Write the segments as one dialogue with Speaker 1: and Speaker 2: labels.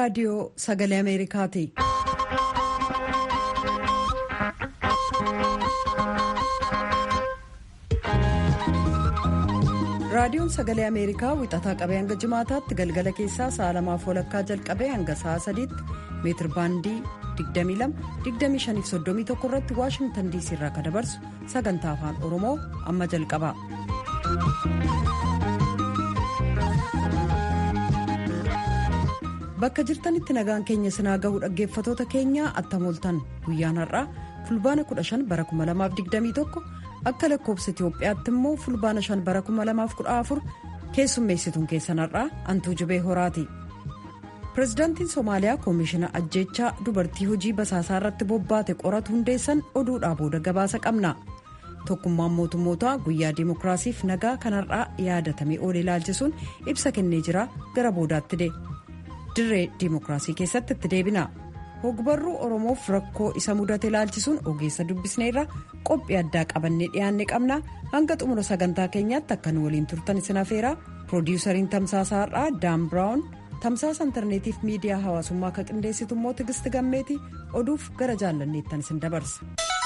Speaker 1: raadiyoo sagalee ameerikaati. raadiyoon sagalee ameerikaa wixataa qabee hanga jimaataatti galgala keessaa sa'a lamaaf walakkaa jalqabee hanga sa'a sadiitti meetir baandii 22-25-31 irratti waashingtan diisii irraa kan dabarsu sagantaa afaan oromoo amma jalqaba. bakka jirtanitti nagaan keenya sinaa gahu dhaggeeffatoota keenya attamooltan guyyaan har'aa fulbaana 15 bara 2021 akka lakkoobsa itiyoophiyaatti immoo fulbaana 5 bara 2014 keessummeessituun keessan har'aa antuu jibee horaati. pirezidaantiin soomaaliyaa koomishina ajjeechaa dubartii hojii basaasaa irratti bobbaate qoratu hundeessan oduudhaa booda gabaasa qabna tokkummaan mootummootaa guyyaa dimookiraasiif nagaa kanarraa yaadatamee oole ilaalchisuun ibsa kennee jira gara boodaatti de dirree dimookiraasii keessatti itti deebina hogbarruu oromoof rakkoo isa mudate ilaalchisuun ogeessa dubbisneerra qophii addaa qabannee dhiyaanne qabna hanga xumura sagantaa keenyaatti akka nu waliin turtan isin afeera piroodiwusariin tamsaasaa har'aa daan biraawun tamsaasa intarneetiif miidiyaa hawaasummaa akka qindeessitu immoo tigisti gammeeti oduuf gara jaallanneettan isin dabarsa.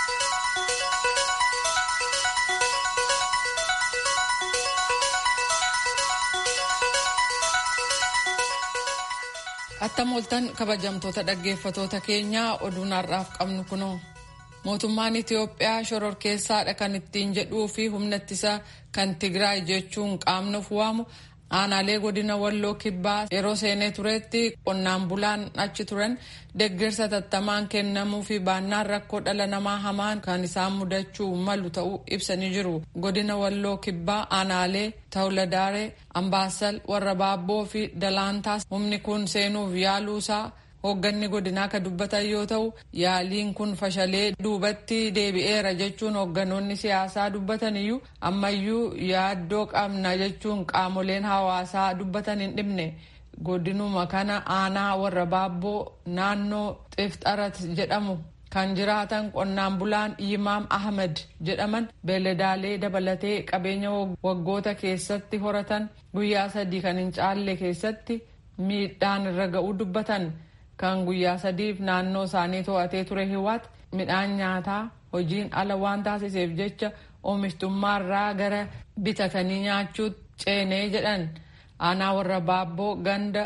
Speaker 2: attam kabajamtoota dhaggeeffatoota keenyaa oduun har'aaf qabnu kunoo mootummaan itiyoophiyaa shororkeessaadha kan ittiin jedhuu fi humna ittisa kan tigraay jechuun qaamnuuf waamu aanaalee godina walloo kibbaa yeroo seenee turetti qonnaan bulaan achi turan deeggarsa tattamaan kennamuu fi baannaan rakkoo dhala namaa hamaan kan isaan mudachuu malu ta'uu ibsanii jiru godina walloo kibbaa aanaalee tawladaaree ambaasal warra baabboo fi dalaantaas humni kun seenuuf yaaluusaa hoogganni godinaa ka dubbatan yoo ta'u yaaliin kun fashalee duubatti deebi'eera jechuun hoogganoonni siyaasaa dubbatan iyyuu ammayyuu yaaddoo qabna jechuun qaamoleen hawaasaa dubbatan hin dhibne godinuma kana aanaa warra baabboo naannoo xifxarat jedhamu kan jiraatan qonnaan bulaan yimaam ahmed jedhaman beeladaalee dabalatee qabeenya waggoota keessatti horatan guyyaa sadii kan hin caalle keessatti miidhaan irra ga'uu dubbatan. kan guyyaa sadiif naannoo isaanii to'atee ture hiwaat midhaan nyaataa hojiin ala waan taasiseef jecha oomishtummaarraa gara bitatanii nyaachuutti ceenee jedhan aanaa warra baabboo ganda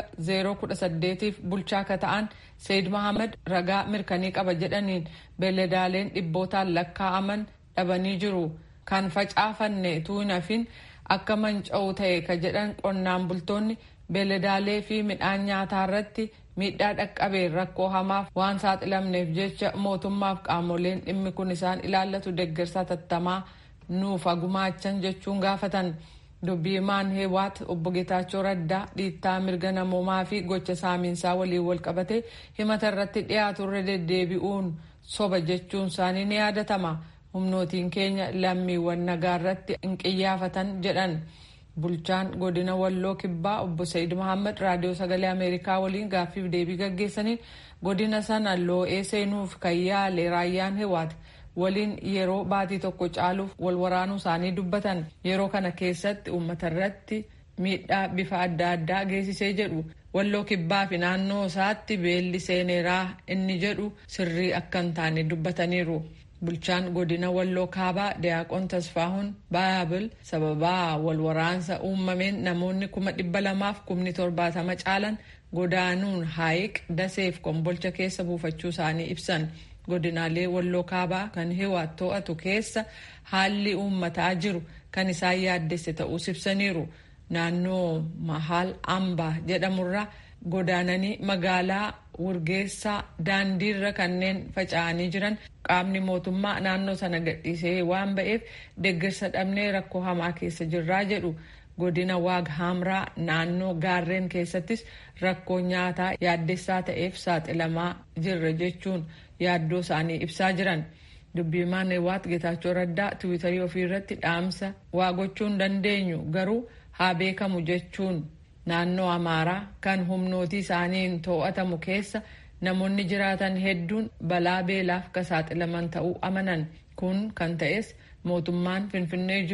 Speaker 2: 018f bulchaa ka ta'an seed mahamad ragaa mirkanii qaba jedhaniin beeladaaleen dhibbootaan lakkaa'aman dhabanii jiru kan facaafanne tuunafin akka manca'u ta'e ka jedhan qonnaan bultoonni beeladaalee fi midhaan nyaataa irratti miidhaa dhaqqabeen rakkoo hamaaf waan saaxilamneef jecha mootummaaf qaamoleen dhimmi kun isaan ilaallatu deeggarsa tattamaa nuuf gumaachan jechuun gaafatan dubbii himaan heewaat obbo Geetaachoo Raddaa dhiittaa mirga namoomaa fi gocha saamiinsaa waliin wal qabate himata irratti dhiyaatu irra deddeebi'uun soba jechuun isaanii ni yaadatama humnootiin keenya lammiiwwan nagaa irratti hin qiyyaafatan jedhan. bulchaan godina walloo kibbaa obbo Sa'iid Mahammad raadiyoo sagalee ameerikaa waliin gaaffiif deebii gaggeessaniin godina sana loo'ee seenuuf kan yaale raayyaan hewaati waliin yeroo baatii tokko caaluuf wal waraanuu isaanii dubbatan yeroo kana keessatti uummata irratti miidhaa bifa adda addaa geessisee jedhu walloo kibbaa fi naannoo isaatti beelli seeneeraa inni jedhu sirrii akka hin taane dubbataniiru. bulchaan godina walloo kaabaa diyaaqoon tasfaahun baabil sababaa wal waraansa uumameen namoonni kuma dhibba lamaaf kumni torbaatama caalan godaanuun haayiq daseef kombolcha keessa buufachuu isaanii ibsan godinaalee walloo kaabaa kan hiwaat to'atu keessa haalli uummataa jiru kan isaan yaaddesse ta'uus ibsaniiru naannoo mahaal ambaa jedhamurraa godaananii magaalaa wurgeessaa daandiirra kanneen faca'anii jiran qaamni mootummaa naannoo sana gadhiisee waan ba'eef deeggarsa dhabnee rakkoo hamaa keessa jirraa jedhu godina waag hamraa naannoo gaarreen keessattis rakkoo nyaataa yaaddessaa ta'eef saaxilamaa jirra jechuun yaaddoo isaanii ibsaa jiran dubbiimaan hewaat geetaachoo raddaa tiwiitarii ofii irratti dhaamsa waa gochuu hin dandeenyu garuu haa beekamu jechuun naannoo amaaraa kan humnootii isaaniin to'atamu keessa namoonni jiraatan hedduun balaa beelaaf ka saaxilaman ta'uu amanan kun kan ta'es mootummaan finfinnee jiru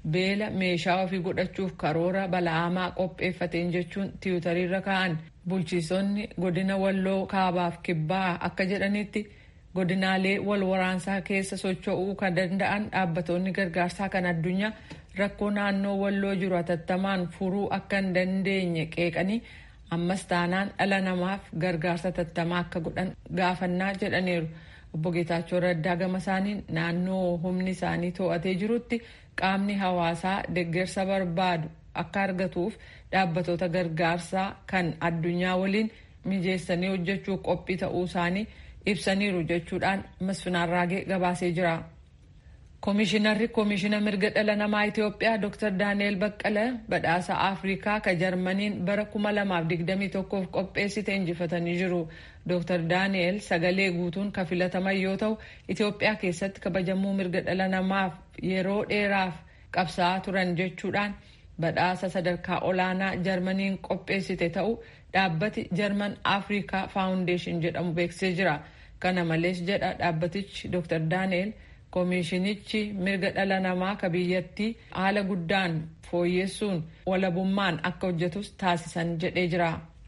Speaker 2: beela meeshaa ofii godhachuuf karoora bala'amaa qopheeffateen jechuun tiwutariirra ka'an bulchiisonni godina walloo kaabaaf kibbaa akka jedhanitti godinaalee wal waraansaa keessa socho'uu kan danda'an dhaabbatoonni gargaarsaa kan addunyaa rakkoo naannoo walloo jiru hatattamaan furuu akka hin dandeenye qeeqanii ammas taanaan dhala namaaf gargaarsa hatattamaa akka godhan gaafannaa jedhaniiru. obbo Geetaachoo Raddaa gama isaaniin naannoo humni isaanii to'atee jirutti qaamni hawaasaa deeggarsa barbaadu akka argatuuf dhaabbatoota gargaarsaa kan addunyaa waliin mijeessanii hojjechuu qophii ta'uu isaanii ibsaniiru jechuudhaan Masfinaan Raagee gabaasee jira. Koomishinarri Koomishina Mirga Dhala Namaa Itoophiyaa Dr. Daani'el Baqqala badhaasa Afrikaa ka Jarmaniin bara 2021f qopheessite injifatanii jiru. Dr. Daani'el sagalee guutuun ka filataman yoo ta'u, Itoophiyaa keessatti kabajamuu mirga dhala namaaf yeroo dheeraaf qabsaa'aa turan jechuudhaan badhaasa sadarkaa olaanaa Jarmaniin qopheessite ta'u dhaabbati Jarman Afrikaa Faawundeeshin jedhamu beeksisee jira. Kana malees jedha dhaabbatichi Dr. Daani'el koomishinichi mirga dhala namaa ka biyyattii haala guddaan fooyyessuun walabummaan akka hojjetus taasisan jedhee jira.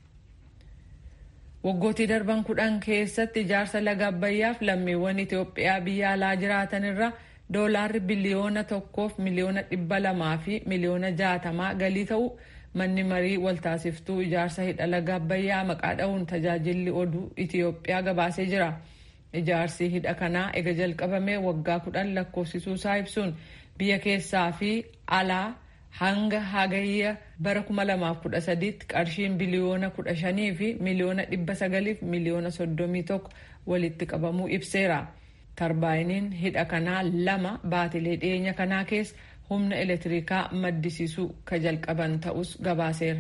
Speaker 2: Waggootii darban kudhan keessatti ijaarsa laga Abbayyaaf lammiiwwan Itoophiyaa biyya alaa jiraatan irra doolaarri biliyoona tokkoof miliyoona dhibba lamaa fi miliyoona jaatamaa galii ta'u manni marii waltaasiftuu ijaarsa hidha laga Abbayyaa maqaa dha'uun tajaajilli oduu Itoophiyaa gabaasee jira. Ijaarsi hidha kanaa ega jalqabamee waggaa kudhan lakkoofsisuu isaa ibsuun biyya keessaa fi alaa hanga hagayya bara 2013tti qarshiin biliyoona 15 fi miliyoona 900 fi miliyoona 31 walitti qabamuu ibseera. Tarbaayiniin hidha kanaa lama baatilee dhiyeenya kanaa keessa humna elektirikaa maddisiisuu ka jalqaban ta'us gabaaseera.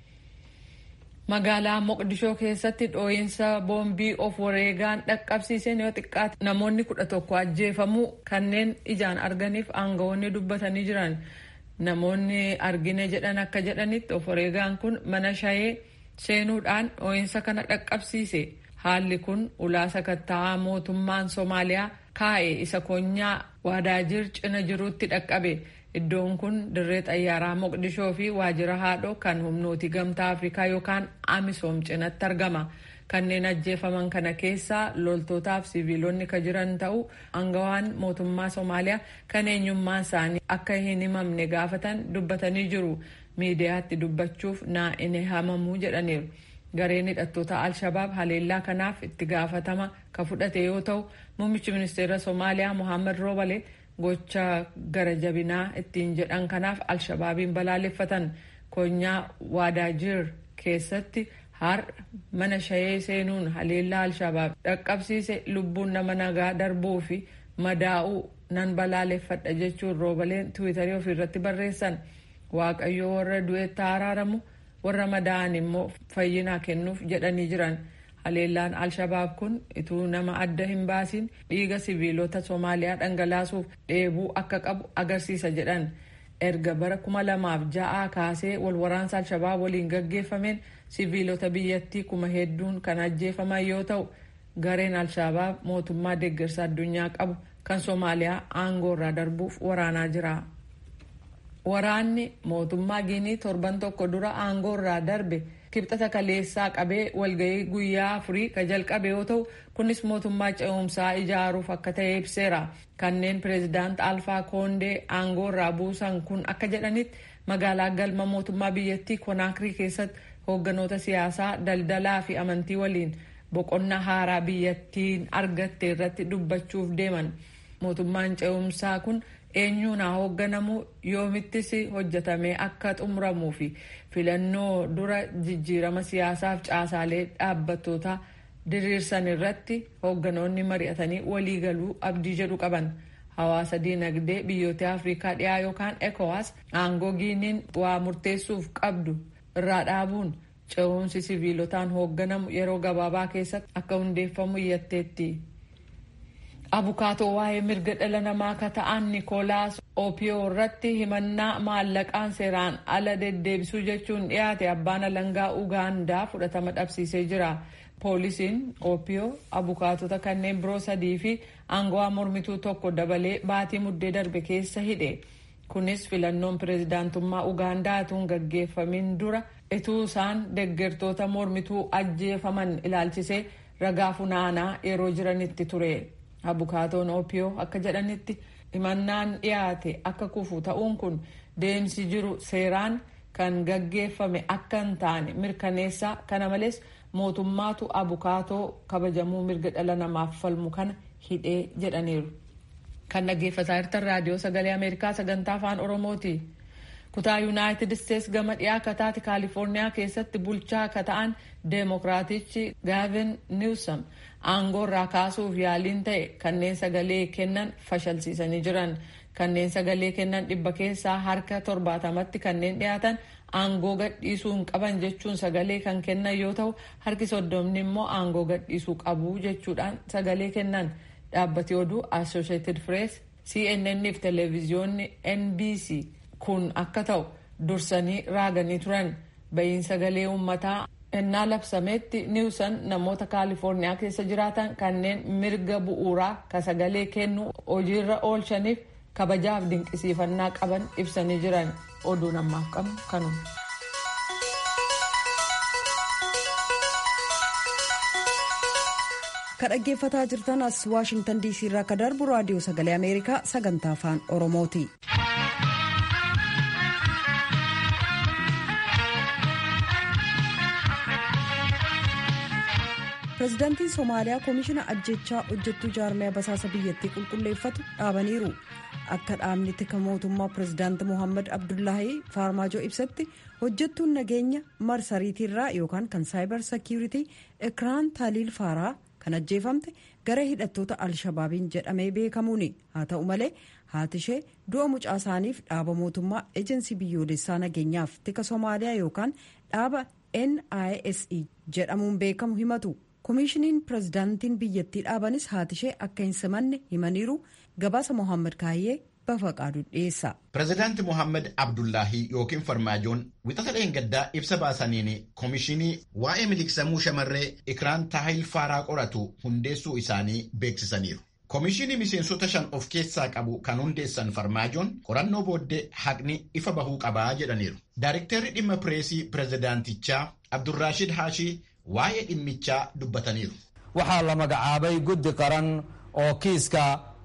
Speaker 2: magaalaa moqdishoo keessatti dhooyinsa boombii of wareegaan dhaqqabsiiseen yoo xiqqaate namoonni kudha tokko ajjeefamuu kanneen ijaan arganiif aangawoonni dubbatanii jiran namoonni argine jedhan akka jedhanitti of wareegaan kun mana shayee seenuudhaan dhooyinsa kana dhaqqabsiise haalli kun ulaa sakatta'aa mootummaan soomaaliyaa kaa'e isa konyaa waadaajir cina jiruutti dhaqqabe. Iddoon kun dirree xayyaaraa Moqdishoo fi waajjira haadhoo kan humnooti gamtaa Afrikaa yookaan Amisoom cinatti argama. Kanneen ajjeefaman kana keessaa loltootaaf siviilonni ka jiran ta'uu angawaan mootummaa Somaaliyaa kan eenyummaan isaanii akka hin himamne gaafatan dubbatanii jiru. Miidiyaatti dubbachuuf naa inni hamamuu jedhaniiru. Gareen hidhattoota Alshabaab haleellaa kanaaf itti gaafatama ka fudhate yoo ta'u, muummichi ministeera Somaaliyaa Mohaammed Roobale gocha gara jabinaa ittiin jedhan kanaaf alshabaabiin balaaleffatan konyaa waadaajir keessatti har mana shayee seenuun haleellaa alshabaab dhaqqabsiise lubbuun nama nagaa darbuu fi madaa'uu nan balaaleffadha jechuun roobaleen tiwiitarii ofiirratti barreessan waaqayyoo warra du'etti araaramu warra madaa'an immoo fayyinaa kennuuf jedhanii jiran. haleellaan alshabaab kun ituu nama adda hin baasin dhiiga siviilota soomaaliyaa dhangalaasuuf dheebuu akka qabu agarsiisa jedhan erga bara kuma lamaaf ja'aa kaasee walwaraansa alshabaab waliin gaggeeffameen siviilota biyyattii kuma hedduun kan ajjeefaman yoo ta'u gareen alshabaab mootummaa deeggarsa addunyaa qabu kan soomaaliyaa aangoorraa darbuuf waraanaa jira. waraanni mootummaa giinii torban tokko dura aangoorraa darbe. kibxata kaleessaa qabee walgahii guyyaa afurii ka jalqabe yoo ta'u kunis mootummaa ce'umsaa ijaaruuf akka ta'e ibseera kanneen pireezidaant alfaa koondee aangoorraa buusan kun akka jedhanitti magaalaa galma mootummaa biyyattii konaakirii keessatti hoogganoota siyaasaa daldalaa fi amantii waliin boqonnaa haaraa biyyattiin argatte irratti dubbachuuf deeman mootummaan ce'umsaa kun eenyuun haa hoogganamu yoomittis hojjetamee akka xumuramuu fi filannoo dura jijjiirama siyaasaaf caasaalee dhaabbattoota diriirsan irratti hoogganoonni mari'atanii waliigaluu abdii jedhu qaban. Hawaasa diinagdee biyyoota Afrikaa dhiyaa yookaan ECOWAS aangoo giiniin waa murteessuuf qabdu irraa dhaabuun ce'umsi siviilotaan hoogganamu yeroo gabaabaa keessatti akka hundeeffamu iyyatteetti. abukaatoo waa'ee mirga dhala namaa ka ta'an niikoolaas oopiyoo irratti himannaa maallaqaan seeraan ala deddeebisuu jechuun dhiyaate abbaan alangaa ugaandaa fudhatama dhabsiisee jira poolisiin oopiyoo abukaatota kanneen biroo sadii fi aangawaa mormituu tokko dabalee baatii muddee darbe keessa hidhe kunis filannoon pireezidaantummaa ugaandaa utuu hin gaggeeffamin dura ituu isaan deggertoota mormituu ajjeefaman ilaalchisee ragaa funaanaa yeroo jiranitti ture abukaatoon oopiyoo akka jedhanitti himannaan dhiyaate akka kufu ta'uun kun deemsi jiru seeraan kan gaggeeffame akka hin taane mirkaneessaa kana malees mootummaatu abukaatoo kabajamuu mirga dhala namaaf falmu kana hidhee jedhaniiru. kan dhaggeeffataa jirtan raadiyoo sagalee ameerikaa sagantaa afaan oromooti kutaa yuunaayitid isteets gama dhiyaa kataati kaalifoorniyaa keessatti bulchaa akka ta'an deemokiraatichi gaavin niwsam aangoo irraa kaasuuf yaaliin ta'e kanneen sagalee kennan fashalsiisanii jiran kanneen sagalee kennan dhibba keessaa harka torbaatamatti kanneen dhiyaatan aangoo gadhiisuu hin qaban jechuun sagalee kan kennan yoo ta'u harki soddomni immoo aangoo gadhiisuu qabu jechuudhaan sagalee kennan. dhaabbati oduu associated press cnn fi televiziyoonni nbc kun akka ta'u dursanii raaganii turan ba'iin sagalee uummataa ennaa labsametti niwsan namoota kaalifoorniyaa keessa jiraatan kanneen mirga bu'uuraa ka sagalee kennu hojiirra oolchaniif kabajaaf dinqisiifannaa qaban ibsanii jiran oduu namaaf qabnu kanuma.
Speaker 1: ka dhaggeeffataa jirtan as waashingtan diisii irraa ka darbu raadiyoo sagalee ameerikaa sagantaa afaan oromooti. pirezidaantiin soomaaliyaa koomishina ajjechaa hojjettuu jaarmiyaa basaasa biyyattii qulqulleeffatu dhaabaniiru akka dhaabni tika mootummaa pirezidaanti mohaammed abdullaahi faarmaajoo ibsatti hojjettuun nageenya marsariitiirraa yookaan kan saayibar sekiuritii ekiraan taaliil faaraa kan ajjeefamte gara hidhattoota alshabaabiin jedhamee beekamuuni haa ta'u malee haati ishee du'a mucaa isaaniif dhaaba mootummaa ejensii biyyoolessaa nageenyaaf tika soomaaliyaa yookaan dhaaba nise jedhamuun beekamu himatu koomishiniin pirezidaantiin biyyattii dhaabanis haati ishee akka hin simanne himaniiru gabaasa mohaammed kaayyee bafaqaadu dhiyeessa.
Speaker 3: Pireezidaanti Mohaammed Abdullaahi yookiin Farmaajoon wixata dheengaddaa ibsa baasaniin koomishinii waa'ee miliqsamuu shamarree Ikiraan Taahil Faaraa qoratu hundeessuu isaanii beeksisaniiru. Koomishinii miseensota shan of keessaa qabu kan hundeessan Farmaajoon qorannoo booddee haqni ifa bahuu qabaa jedhaniiru. Daariktarri dhimma pireesii pireezidaantichaa Abdurraashid Haashii waa'ee dhimmichaa dubbataniiru.
Speaker 4: Waxaa la magacaabay guddi qaran oo kiiska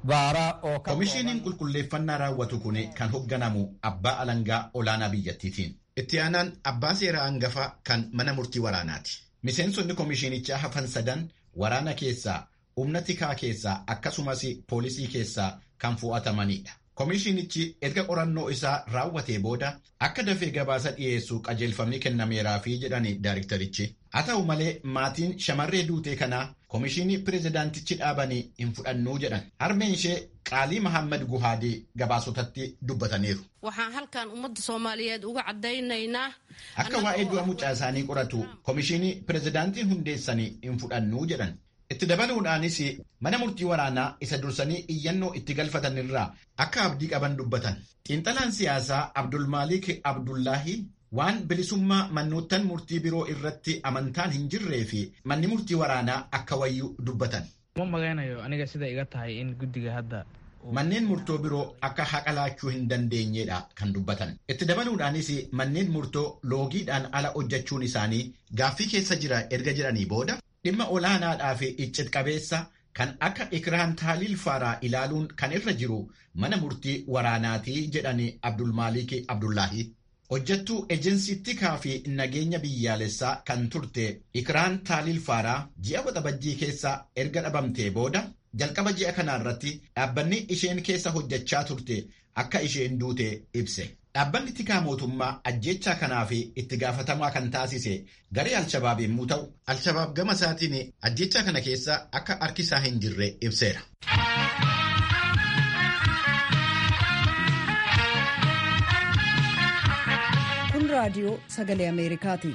Speaker 3: Koomishiniin qulqulleeffannaa raawwatu kun kan hoogganamu abbaa alangaa olaanaa biyyattiitiin. Itti aanaan abbaa seeraa hangafaa kan mana murtii waraanaati. Miseensonni koomishinichaa hafan sadan waraana keessaa, humna tikaa keessaa akkasumas poolisii keessaa kan fu'atamanidha. Koomishinichi erga qorannoo isaa raawwatee booda akka dafee gabaasa dhiyeessu qajeelfamni kennameeraafi jedhani daariktarichi. Haa ta'u malee maatiin shamarree duutee kanaa koomishinii pireezidaantichi dhaabanii hin fudhannuu jedhan. Harmeen ishee Qaalii Mahammad Guhaadii gabaasotatti dubbataniiru.
Speaker 5: Waxaan halkan ummadda Soomaaliyeed uga caddaynaynaa.
Speaker 3: Akka waa'ee du'a mucaa isaanii qoratu koomishinii pireezidaantiin hundeessanii hin fudhannuu jedhan. Itti dabaluudhaanis mana murtii waraanaa isa dursanii iyyannoo itti galfatan irraa akka abdii qaban dubbatan. Xiinxalaan siyaasaa Abdulmaalik Abdullaahi waan bilisummaa mannoottan murtii biroo irratti amantaan hin jirree fi manni murtii waraanaa akka wayyuu dubbatan.
Speaker 6: Ma maganayo aniga sida iga tahay in guddiga hadda.
Speaker 3: Manneen murtoo biroo akka haqa laachuu hin dandeenyedha kan dubbatan. Itti dabaluudhaanis manneen murtoo loogiidhaan ala hojjechuun isaanii gaaffii keessa jira erga jedhanii booda dhimma olaanaadhaa fi iccit qabeessa kan akka ikiraan taaliil faaraa ilaaluun kan irra jiru mana murtii waraanaatii jedhani Abdulmaalik Abdullaahi. Hojjettuu ejensii tikaa fi nageenya biyyaalessaa kan turte ikiraan taaliil faaraa ji'a waxabajjii keessa erga dhabamtee booda jalqaba ji'a kanaa irratti dhaabbanni isheen keessa hojjechaa turte akka isheen duute ibse. Dhaabbanni tikaa mootummaa ajjechaa kanaa fi itti gaafatamaa kan taasise garee Alshabaab yommuu ta'u, Alshabaab gama isaatiin ajjechaa kana keessa akka harki isaa hin jirre ibseera.
Speaker 1: Kun raadiyoo sagalee Ameerikaati.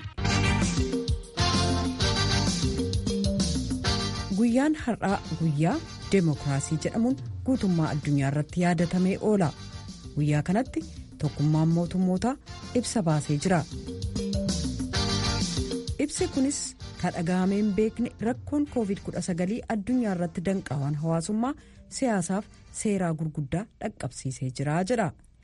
Speaker 1: Guyyaan har'aa guyyaa deemokiraasii jedhamuun guutummaa addunyaa irratti yaadatamee oola. Guyyaa kanatti tokkummaan mootummootaa ibsa baasee jira. Ibsi kunis kan dhaga'amee hin beekne rakkoon COVID-19 addunyaa irratti danqaawwan hawaasummaa siyaasaaf seeraa gurguddaa dhaqqabsiisee jira jedha.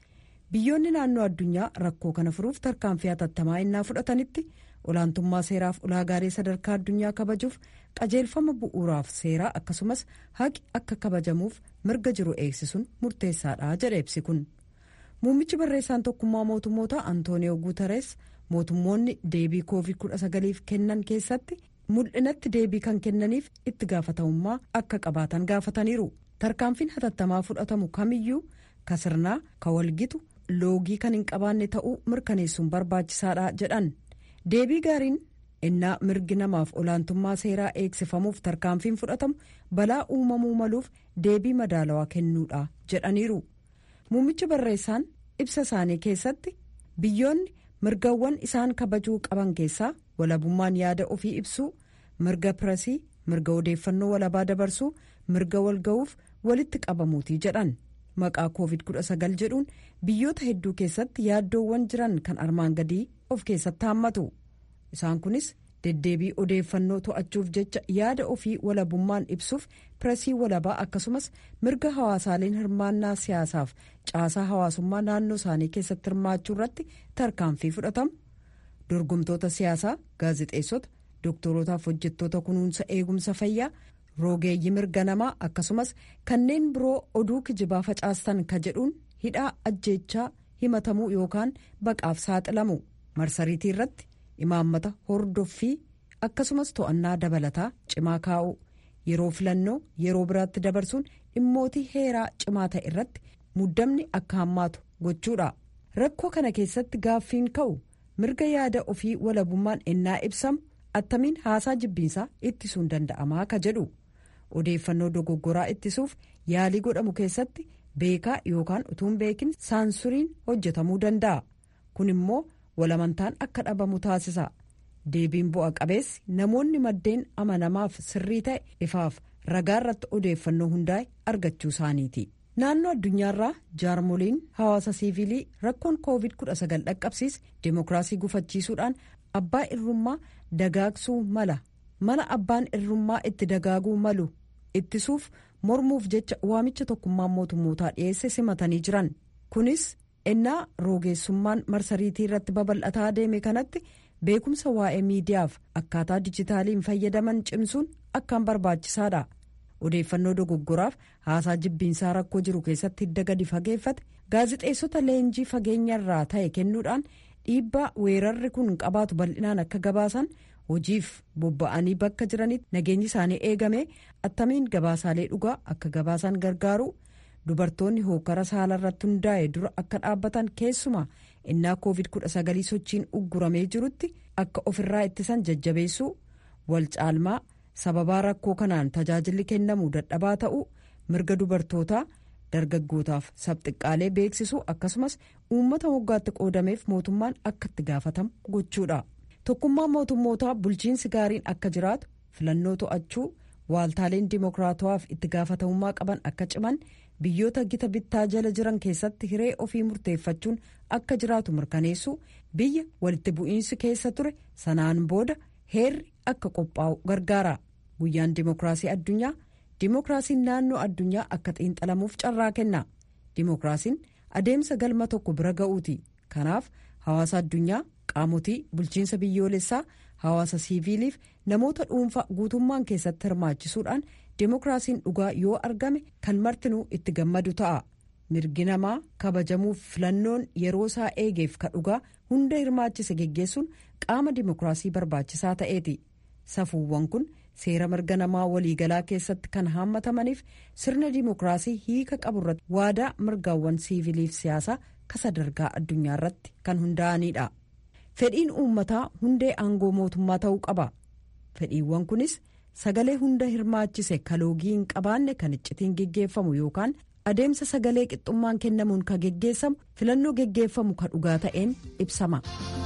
Speaker 1: biyyoonni naannoo addunyaa rakkoo kana furuuf tarkaanfii hatattamaa innaa fudhatanitti olaantummaa seeraaf ulaagaalee sadarkaa addunyaa kabajuuf qajeelfama bu'uuraaf seeraa akkasumas haqi akka kabajamuuf mirga jiru eegsisuun murteessaadha jedha ibsi kun muummichi barreessaan tokkummaa mootummoota antooniyoo guutarees mootummoonni deebii koovid 19f kennan keessatti mul'inatti deebii kan kennaniif itti gaafatamummaa akka qabaatan gaafataniiru tarkaanfiin hatattamaa fudhatamu kamiyyuu ka sirnaa ka walgitu loogii kan hin qabaanne ta'uu mirkaneessuun barbaachisaadha jedhan deebii gaariin innaa mirgi namaaf olaantummaa seeraa eegsifamuuf tarkaanfiin fudhatamu balaa uumamuu maluuf deebii madaalawaa kennuudha jedhaniiru muummichi barreessaan ibsa isaanii keessatti biyyoonni mirgawwan isaan kabajuu qaban keessaa walabummaan yaada ofii ibsuu mirga piresii mirga odeeffannoo walabaa dabarsuu mirga walga'uuf walitti qabamuutii jedhan maqaa koovid 19 jedhuun biyyoota hedduu keessatti yaaddoowwan jiran kan armaan gadii of keessatti haammatu isaan kunis deddeebii odeeffannoo to'achuuf jecha yaada ofii walabummaan ibsuuf piresii walabaa akkasumas mirga hawaasaaleen hirmaannaa siyaasaaf caasaa hawaasummaa naannoo isaanii keessatti hirmaachuu irratti tarkaanfii fudhatamu dorgomtoota siyaasaa gaazexeessota dooktorootaaf hojjettoota kunuunsa eegumsa fayyaa roogeeyyii mirga namaa akkasumas kanneen biroo oduu kijibaa facaastan ka jedhuun hidhaa ajjeechaa himatamuu yookaan baqaaf saaxilamu marsariitii irratti imaammata hordoffii akkasumas to'annaa dabalataa cimaa kaa'u yeroo filannoo yeroo biraatti dabarsuun dhimmootii heeraa cimaa ta'e irratti muddamni akka hammaatu gochuudha rakkoo kana keessatti gaaffiin ka'u mirga yaada ofii walabummaan ennaa ibsamu attamiin haasaa jibbiinsaa ittisuun danda'amaa ka jedhu odeeffannoo dogoggoraa ittisuuf yaalii godhamu keessatti beekaa yookaan utuun beekin saansuriin hojjetamuu danda'a kun immoo walamantaan akka dhabamu taasisa deebiin bu'a qabeessi namoonni maddeen amanamaaf sirrii ta'e ifaaf ragaa irratti odeeffannoo hundaa'e argachuu isaaniiti. naannoo addunyaarraa jaarmoliin hawaasa siivilii rakkoon koovid 19 dhaqqabsiis deemokiraasii gufachiisuudhaan abbaa irrummaa dagaagsuu mala mala abbaan irrummaa itti dagaaguu malu ittisuuf mormuuf jecha waamicha tokkummaan mootummootaa dhiyeesse simatanii jiran kunis ennaa roogeessummaan marsariitii irratti babal'ataa deeme kanatti beekumsa waa'ee miidiyaaf akkaataa dijitaaliin fayyadaman cimsuun akkaan barbaachisaadha. odeeffannoo dogoggoraaf haasaa jibbiinsaa rakkoo jiru keessatti hidda gadi fageeffate gaazixeessota leenjii fageenyarraa ta'e kennuudhaan dhiibbaa weerarri kun qabaatu bal'inaan akka gabaasan hojiif bobba'anii bakka jiranitti nageenyi isaanii eegame attamiin gabaasaalee dhugaa akka gabaasan gargaaru dubartoonni hookara saalarratti hundaa'e dura akka dhaabbatan keessumaa innaa koovid 19 sochiin ugguramee jirutti akka ofirraa ittisan jajjabeessuu wal caalmaa. sababaa rakkoo kanaan tajaajilli kennamuu dadhabaa ta'uu mirga dubartootaa dargaggootaaf sabxiqqaalee beeksisuu akkasumas uummata moggaatti qoodameef mootummaan akka itti gaafatamu gochuudha tokkummaan mootummootaa bulchiinsi gaariin akka jiraatu filannoo to'achuu waaltaaleen dimokiraatawaaf itti gaafatamummaa qaban akka ciman biyyoota gita bittaa jala jiran keessatti hiree ofii murteeffachuun akka jiraatu mirkaneessuu biyya walitti bu'iinsi keessa ture sanaan booda heerri akka qophaa'u gargaara guyyaan dimokiraasii addunyaa dimokiraasiin naannoo addunyaa akka xiinxalamuuf carraa kenna dimokiraasiin adeemsa galma tokko bira ga'uuti kanaaf hawaasa addunyaa qaamotii bulchiinsa biyyoolessaa hawaasa siiviiliif namoota dhuunfaa guutummaan keessatti hirmaachisuudhaan dimokiraasiin dhugaa yoo argame kan martinuu itti gammadu ta'a mirgi namaa kabajamuuf filannoon yeroo isaa eegeef ka dhugaa hunda hirmaachise geggeessuun qaama dimokiraasii barbaachisaa ta'eeti safuuwwan kun seera mirga namaa waliigalaa keessatti kan haammatamaniif sirna dimokiraasii hiika qaburratti waadaa mirgaawwan siiviiliif siyaasaa ka sadarkaa addunyaa irratti kan hundaa'anidha fedhiin uummataa hundee aangoo mootummaa ta'uu qaba fedhiiwwan kunis sagalee hunda hirmaachise kaloogii hin qabaanne kan iccitiin geggeeffamu yookaan adeemsa sagalee qixxummaan kennamuun ka geggeessamu filannoo geggeeffamu ka dhugaa ta'een ibsama.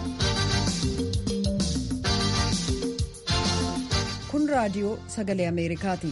Speaker 1: kun raadiyoo sagalee ameerikaati.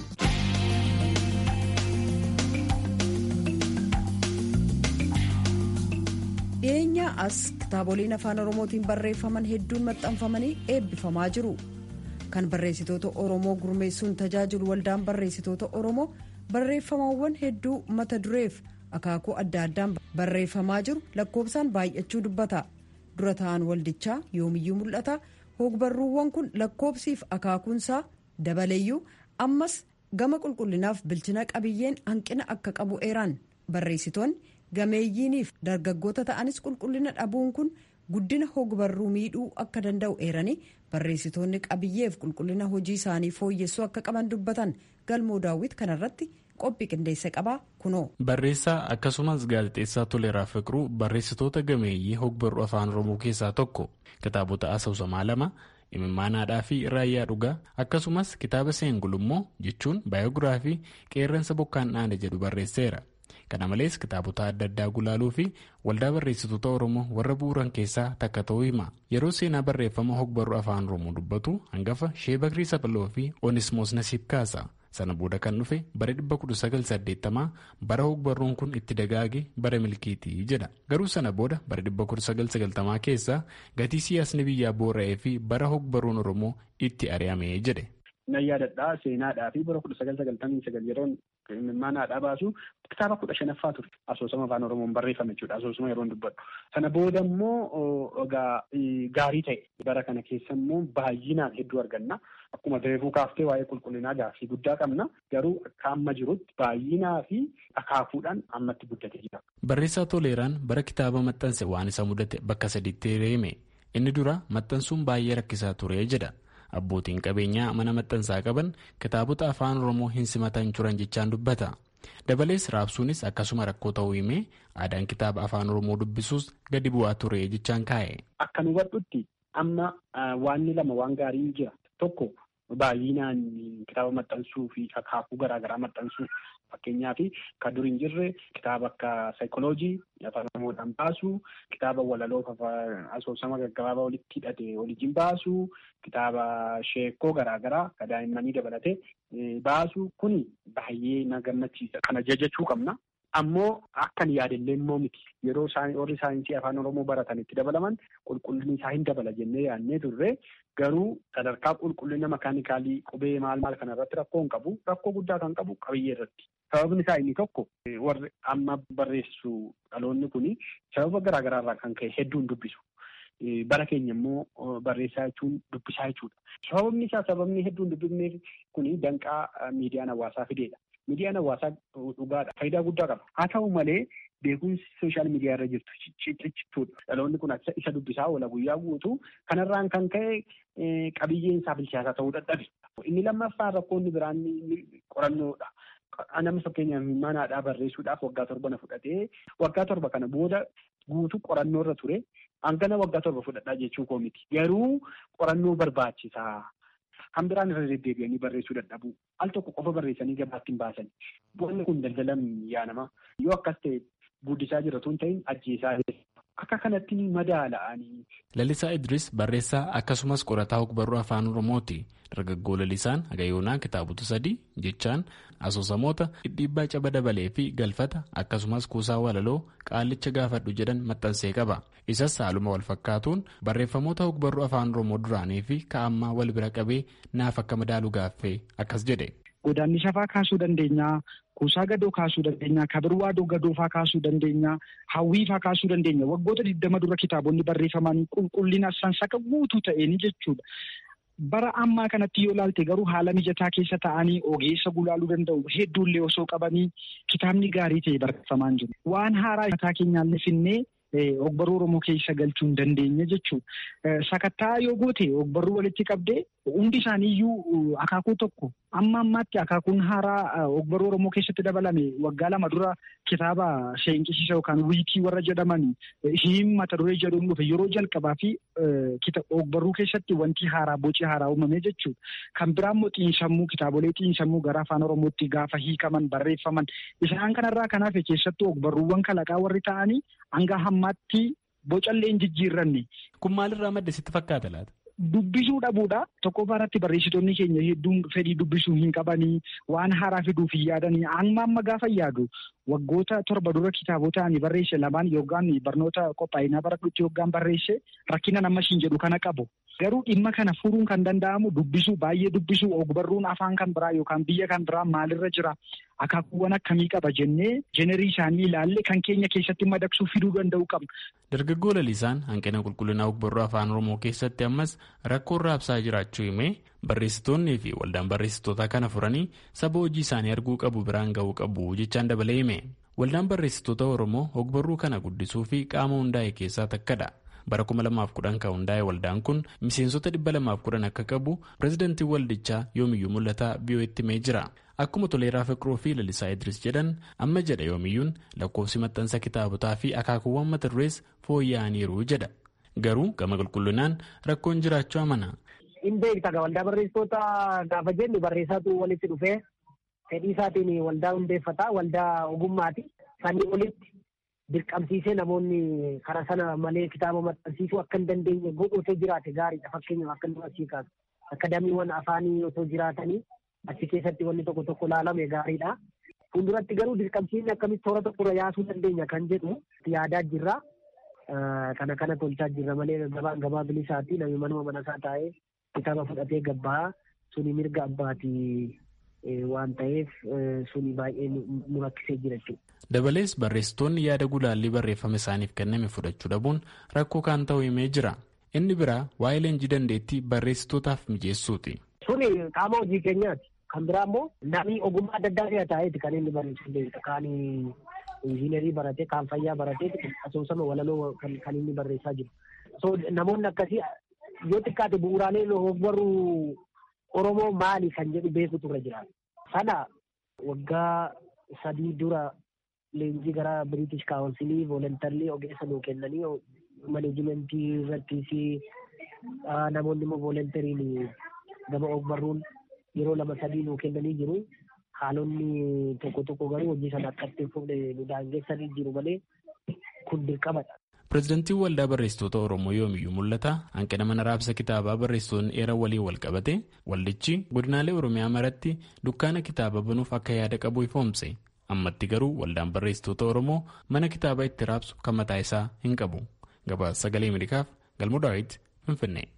Speaker 1: dhiyeenya as kitaaboleen afaan oromootiin barreeffaman hedduun maxxanfamanii eebbifamaa jiru kan barreessitoota oromoo gurmeessuun tajaajilu waldaan barreessitoota oromoo barreeffamawwan hedduu mata dureef akaakuu adda addaan barreeffamaa jiru lakkoofsaan baay'achuu dubbata dura ta'an waldichaa yoomiyyuu mul'ata hogbarruuwwan kun lakkoofsiif akaakuunsaa dabaleeyyuu ammas gama qulqullinaaf bilchina qabiyyeen hanqina akka qabu eeran barreessitoonni gameeyyiiniif dargaggoota ta'anis qulqullina dhabuun kun guddina hogbarruu miidhuu akka danda'u eeranii barreessitoonni qabiyyeef qulqullina hojii isaanii fooyyessuu akka qaban dubbatan galmoo daawwit kanarratti qophii qindeessa qabaa kunoo.
Speaker 7: Barreessaa akkasumas gaazexeessaa Toleeraa Fiqiruu barreessitoota gameeyyii hogbarruu afaan Oromoo keessaa tokko kitaabota asoosamaa lama imimmaanaadhaa fi raayyaa dhugaa akkasumas kitaaba seengulummoo jechuun baayogiraafii qeerransa bokkaan dhaane jedhu barreesseera. kana malees kitaabota adda addaa gulaaluu fi waldaa barreessitoota oromoo warra bu'uuran keessaa takka ta'uu hima yeroo seenaa barreeffama hogbarruu afaan oromoo dubbatu hangafa shee bakrii saphaloo fi onismoos nasiib kaasa sana booda kan dhufe bara 1980 bara hogbarruun kun itti dagaage bara milkiitii jedha garuu sana booda bara 1990 keessa gatii siyaasni biyyaa boora'ee fi bara hogbarruun oromoo itti ari'amee jedhe.
Speaker 8: nan yaadadhaa seenaadhaa fi bara kudha sagal sagaltamii sagal yeroon imimmaanaadhaa baasu kitaaba kudha shanaffaa ture asoosama afaan oromoon barreeffame jechuudha asoosama yeroon dubbadhu sana booda immoo egaa gaarii ta'e bara kana keessa immoo baay'inaan hedduu arganna akkuma reefuu kaaftee waa'ee qulqullinaa gaaffii guddaa qabna garuu akka amma jirutti baay'inaa fi akaakuudhaan ammatti guddatee jira.
Speaker 7: Barreessaa Toleeraan bara kitaaba maxxanse waan isa mudate bakka sadiitti reeme inni dura maxxansuun baay'ee rakkisaa ture jedha. abbootiin qabeenyaa mana maxxansaa qaban kitaabota afaan oromoo hin simatan turan jechaan dubbata dabalees raabsuunis akkasuma rakkoo ta'uu himee aadaan kitaaba afaan oromoo dubbisuus gadi bu'aa ture jechaan kaa'e.
Speaker 8: Akka nu hubadhutti amma waanni lama waan gaarii jira tokko baay'inaan kitaaba maxxansuu fi akaakuu garaagaraa maxxansuu fakkeenyaaf kan dur hin jirre kitaaba akka saayikoloojii afaan oromoodhaan baasuu kitaaba walaloo asoosama gaggabaabaa walitti hidhate waliin baasuu kitaaba sheekoo garaagaraa kan daa'immanii dabalate baasuu kuni baay'ee na gammachiisa kana jajachuu qabna. Ammoo akkan yaadallee immoo miti yeroo warri saayinsii afaan oromoo baratan itti dabalaman qulqullinni isaa hin dabala jennee yaadnee turre garuu sadarkaa qulqullina makaanikaalii qubee maal maal kana irratti rakkoo hin qabu rakkoo guddaa kan qabu qabiyyee irratti sababni isaa inni tokko warri amma barreessu dhaloonni kuni sababa garaagaraa irraa kan ka'e hedduu hin dubbisu. Bara keenya immoo barreessaa jechuun dubbisaa jechuudha. Sababni isaa sababni hedduu hin dubbifneef kuni danqaa miidiyaan hawaasaa fideedha. Miidiyaan hawaasaa dhugaadha. Faayidaa guddaa qaba. Haa ta'u malee beekumsi sooshaal miidiyaa irra jirtu ciccituudha. Dhaloonni kun isa dubbisaa oola guyyaa guutuu kanarraan kan ka'e qabiyyeen isaa bilchaataa ta'uu dadhabe. Inni lammaffaa rakkoonni biraan qorannoodha. Nama fakkeenyaaf manaadhaa barreessuudhaaf waggaa torba na fudhatee waggaa torba kana booda guutuu qorannoo irra ture hangana waggaa torba fudhadhaa jechuu koo miti. Garuu qorannoo barbaachisaa. Kan biraan irra deddeebi'anii barreessuu dadhabu. Al tokko qofa barreessanii gabaatti hin baasan. Wanni kun daldalan yaa nama. Yoo akkas ta'e guddisaa jiratu hin ta'in ajjeesaa akka kanatti madaala'anii.
Speaker 7: Lalisaa Idris barreessaa akkasumas qorataa ogbarruu afaan Oromooti. Dargaggoo Lalisaan Hagayoonaa kitaabota sadii jechaan asoosamoota dhidhiibbaa caba dabalee fi galfata akkasumas kuusaa walaloo qaallicha gaafadhu jedhan maxxansee qaba. Isas haaluma wal fakkaatuun barreeffamoota ogbarruu afaan Oromoo duraanii fi ka'ammaa wal bira qabee naaf akka madaalu gaaffee akkas jedhe.
Speaker 9: Godaanni shafaa kaasuu dandeenya. Kuusaa gadoo kaasuu dandeenya. Kabirwaadoo gadoofaa kaasuu dandeenya. Hawwiifaa kaasuu dandeenya. Waggoota digdama dura kitaabonni barreeffaman qulqullina sansaka guutuu ta'een jechuudha. Bara ammaa kanatti yoo ilaalte garuu haala mijataa keessa ta'anii ogeessa gulaaluu danda'u hedduullee osoo qabanii kitaabni gaarii ta'e barreeffamaan jiru. Waan haaraa mataa keenyaallee finnee ogbarruu Oromoo keessa galchuu hin dandeenye jechuudha. Sakattaa yoo goote ogbarruu walitti qabdee hundi isaaniiyyuu akaakuu tokko amma ammaatti akaakuun haaraa ogbarruu Oromoo keessatti dabalame waggaa lama dura kitaaba seenqisiisa yookaan wiikii warra jedhaman hiin mata duree jedhuun dhufe yeroo jalqabaa fi ogbarruu keessatti wanti haaraa boci haaraa uumame jechuudha. Kan biraa immoo xiinsammuu kitaabolee xiinsammuu gara afaan Oromootti gaafa hiikaman barreeffaman isaan kanarraa kanaaf keessattuu ogbarruuwwan kalaqaa warri ta'anii hanga hammaatti bocallee hin jijjiirranne.
Speaker 7: Kun maalirraa madde sitti fakkaata laata?
Speaker 9: Dubbisuu dhabuudha. Tokkoffaa irratti barreessitoonni keenya hedduun fedhii dubbisuu hin qabanii waan haaraa fiduuf hin yaadanii amma amma gaafa yaadu waggoota torba dura kitaabota ani barreesse lamaan yookaan barnoota qophaa'inaa baradhutti yookaan barreesse rakkina nama siin jedhu kana qabu. Garuu dhimma kana furuun kan danda'amu dubbisuu baay'ee dubbisuu ogbarruun afaan kan biraa yookaan biyya kan biraa maalirra jira akaakuuwwan akkamii qaba jennee jenerii isaanii ilaalle kan keenya keessatti madaqsuu fiduu danda'u qabna.
Speaker 7: Dargaggoo lalisaan hanqina qulqullinaa ogbarruu afaan oromoo keessatti ammas rakkoo raabsaa jiraachuu himee barreessitoonnii fi waldaan barreessitoota kana furanii saba hojii isaanii arguu qabu biraan ga'uu qabu jechaan dabalee hime. Waldaan barreessitoota oromoo ogbarruu kana guddisuu fi qaama hundaa'e keessaa takkadha. bara 2010 kan hundaa'e waldaan kun miseensota 210 akka qabu pireezidantiin waldichaa yoomiyyuu mul'ataa biyyootti himee jira akkuma toleeraa fiqiruu fi lalisaa idris jedhan amma jedha yoomiyyuun lakkoofsi maxxansa kitaabotaa fi akaakuuwwan mata durees fooyya'aniiru jedha garuu gama qulqullinaan rakkoon jiraachuu amana.
Speaker 10: hin beekta waldaa barreessitoota gaafa jennu barreessaatu walitti dhufee fedhii isaatiin waldaa hundeeffata waldaa ogummaati sanii olitti dirqamsiisee namoonni karaa sana malee kitaaba maxxansiisuu akka hin dandeenye godhu otoo jiraate gaariidha fakkeenyaaf akka nama asii kaasu akadaamiiwwan afaanii otoo jiraatanii achi keessatti wanni tokko tokko laalame gaariidha. Fuulduratti garuu dirqamsiisni akkamitti toora tokkorra yaasuu dandeenya kan jedhu yaadaa jirra. Kana kana tolchaa jirra malee gabaan gabaa bilisaatti namni manuma manasaa taa'ee kitaaba fudhatee gabbaa suni mirga abbaatii waan ta'eef suni baay'ee nu rakkisee jira jechuudha.
Speaker 7: Dabalees barreessitoonni yaada gulaallii barreeffama isaaniif kenname fudhachuu dhabuun rakkoo kan ta'u himee jira. Inni biraa waa'ee leenjii dandeettii barreessitootaaf mijeessuuti.
Speaker 10: Suni qaama hojii keenyaati. Kan biraa immoo namni ogummaa adda addaa ta'eeti kan inni barreessuu danda'u. Kaan injiinarii baratee, kaan fayyaa baratee asoosama walaloo kan inni barreessaa jiru. So namoonni akkasii yoo xiqqaate bu'uuraalee ogbarruu Oromoo maali kan jedhu beekutu irra jira. Sana waggaa sadii dura leenjii gara British Council volontarlii ogeessa nuu kennanii maneejimentii irrattis namoonni immoo volontariin gama ogbarruun yeroo lama sadii nuu kennanii jiru. Haalonni tokko tokko garuu hojii sana akkatti hin fufne nu daangessanii jiru malee kun dirqamadha.
Speaker 7: Pireezidantiin Waldaa Barreessitoota Oromoo yoomiyyuu mul'ata hanqina mana raabsa kitaabaa barreessitoonni eeran waliin wal qabate waldichi godinaalee Oromiyaa maratti dukkaana kitaaba banuuf akka yaada qabu ifoomse. Ammatti garuu waldaan barreessitoota Oromoo mana kitaabaa itti raabsu kan mataa isaa hin qabu. Gabaasa sagalee Ameerikaaf Galmoo Daawit Finfinnee.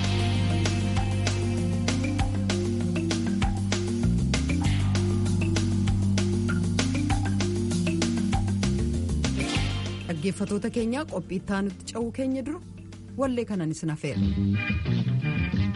Speaker 1: dhaggeeffatoota keenyaa qophii itti aanutti ce'uu keenya dura wallee kanan isin hafeera.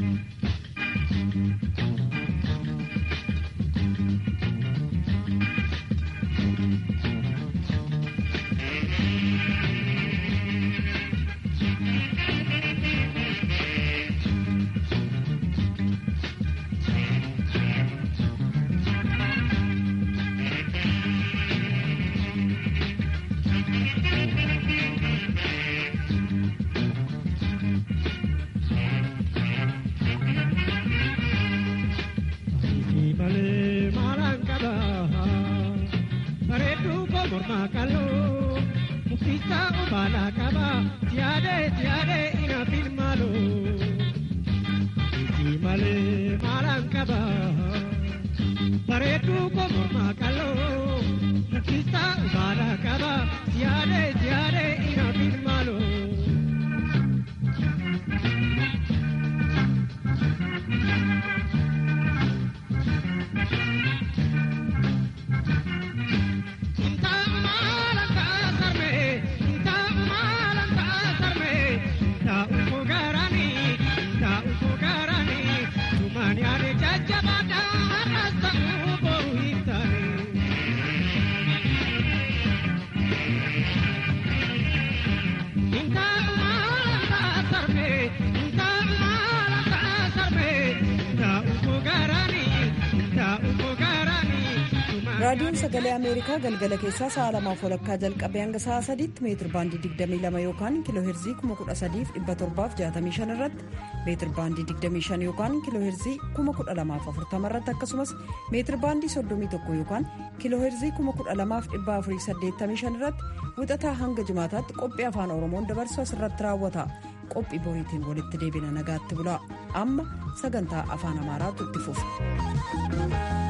Speaker 1: raadiyoon sagalee ameerikaa galgala keessaa sa'a lamaaf walakkaa jalqabee hanga sa'a sadiitti meetir baandii 22 yookaan kiiloo heerzii 13765 irratti meetir baandii 25 yookaan kiiloo heerzii 12040 irratti akkasumas meetir baandii 31 yookaan kiiloo heerzii 12485 irratti wixataa hanga jimaataatti qophii afaan oromoon dabarsu asirratti raawwata qophii boriitiin walitti deebina nagaatti bulaa amma sagantaa afaan amaaraatu itti fufa.